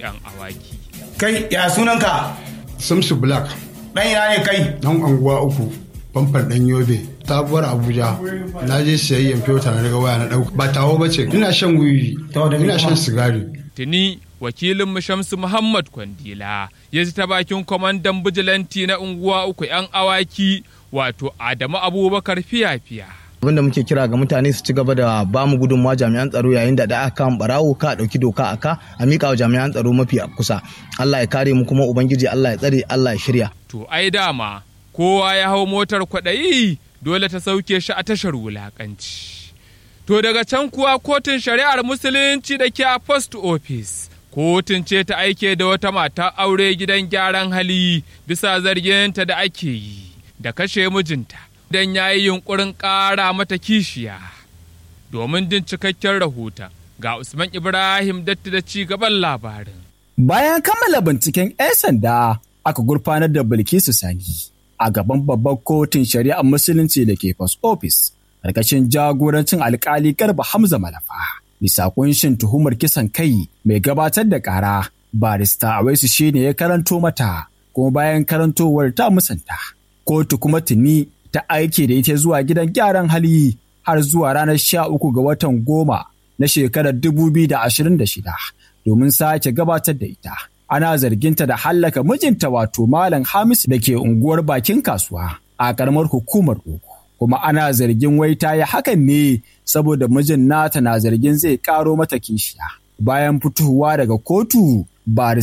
'yan awaki. Kai ya sunanka? Samsu Black. Ɗan ina ne kai? Nan anguwa uku. Famfan ɗan Yobe. Sabuwar Abuja. Na je siyayyen fiyota na daga waya na ɗauka. Ba tawo ba ce. Ina shan wiwi. Ina shan sigari. Tuni wakilin Shamsu Muhammad Kwandila ya ji ta bakin kwamandan bijilanti na unguwa uku 'yan awaki wato Adamu Abubakar fiya-fiya. abinda muke kira ga mutane su ci gaba da ba mu gudunmawa jami'an tsaro yayin da aka kan barawo ka dauki doka aka a mika wa jami'an tsaro mafi kusa Allah ya kare mu kuma ubangiji Allah ya tsare Allah ya shirya to ai dama kowa ya hau motar kwaɗayi dole ta sauke shi a tashar wulakanci to daga can kuwa kotun shari'ar musulunci da ke a post office kotun ce ta aike da wata mata aure gidan gyaran hali bisa zarginta da ake yi da kashe mijinta don ya yi yunkurin ƙara mata kishiya. Domin jin cikakken rahoton ga Usman Ibrahim datti da ci gaban labarin. Bayan kammala binciken 'yan sanda aka gurfanar da Bilkisu Sani a gaban babbar kotun shari'ar musulunci da ke post office ƙarƙashin jagorancin alkali Garba Hamza Malafa. Bisa kunshin tuhumar kisan kai mai gabatar da ƙara barista Awaisu shine ya karanto mata kuma bayan karantowar ta musanta. Kotu kuma tuni ta aike da ita zuwa gidan gyaran hali har zuwa ranar sha uku ga watan goma na shekarar dubu biyu da ashirin da shida domin sake gabatar da ita. Ana zarginta da hallaka mijinta wato Malam Hamis da ke unguwar bakin kasuwa a ƙaramar hukumar Ogo. Kuma ana zargin wai ta yi hakan ne saboda mijin nata na zargin zai ƙaro mata kishiya. Bayan fitowa daga kotu,